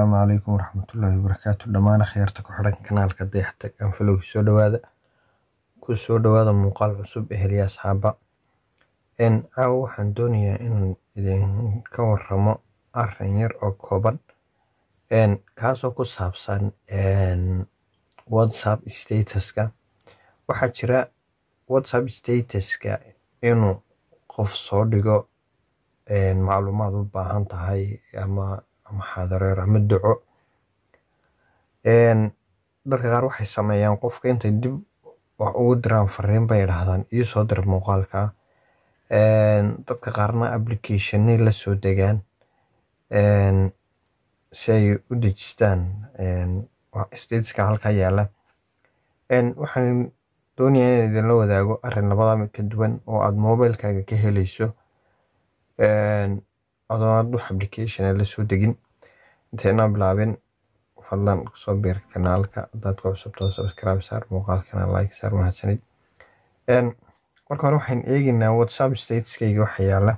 asalaamu calaykum waraxmatullaahi wabarakaatu dhammaan akhyaarta ku xidhan kanaalka dayaxtag anfalowgi soo dhawaada ku soo dhawaada muuqaal cusub eheliya asxaaba caawa waxaan doonayaa inaan idinka waramo arin yar oo kooban kaasoo ku saabsan whatsapp statuska waxaa jira whatsapp statuska inuu qof soo dhigo macluumaad u baahan tahay ama maxaadareer ama duco dadka qaar waxay sameeyaan qofka intay dib wax ugu diraan fariin bay idhaahdaan ii soo dir muuqaalka dadka qaarna applicationay la soo degaan si ay u dejistaan statuska halkaa yaala waxaan doonayaa inaan idinla wadaago arin labada mid ka duwan oo aad mobilkaaga ka helayso adoo aad wax application la soo degin intaynaa bilaabin fadlan kusoo biir kanaalka hadaad ku cusubtoo subscribe saar muuqaalkana like saar mahadsanid marka hore waxaan eegaynaa whatsapp statuskayga waxa yaala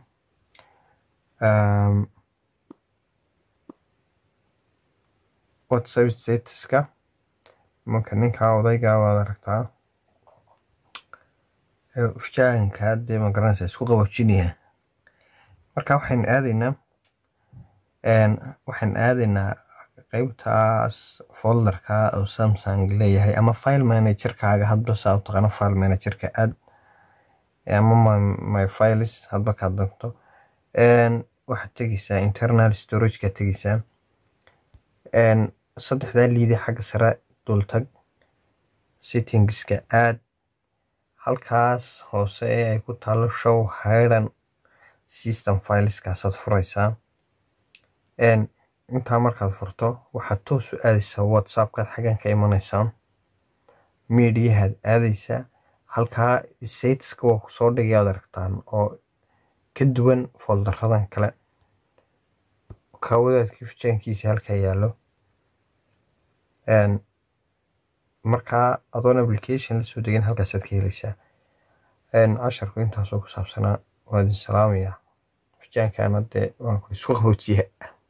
whatsapp statuska marka ninkaa odaygaa waad aragtaa fijaahankaa dee magaranaysa isku qaboojinaya marka waxaan aadaynaa waxaan aadaynaa qeybtaas folderka oo samsung leeyahay ama file managerkaaga hadba saa u taqaano file managerka aad ama my files hadba kaad dagto waxaad tegeysaa internal storageka tegeysaa saddexdaa liide xagga sare dultag settingska aad halkaas hoose ee ay ku taalo show hidden system fileskaasad furaysaa intaa markaad furto waxaad toos u aadaysaa whatsappkaad xaggan ka imanaysaa mediahaad aadaysaa halkaa statuska waa kusoo dhigayaad aragtaan oo ka duwan foldaradan kale kawadaadkii fijaankiisa halkaa yaallo markaa adoon application la soo degin halkaasaad ka helaysaa casharku intaasoo ku saabsanaa waa idin salaamayaa fijaankaana dee waan ku isku qaboojiyaa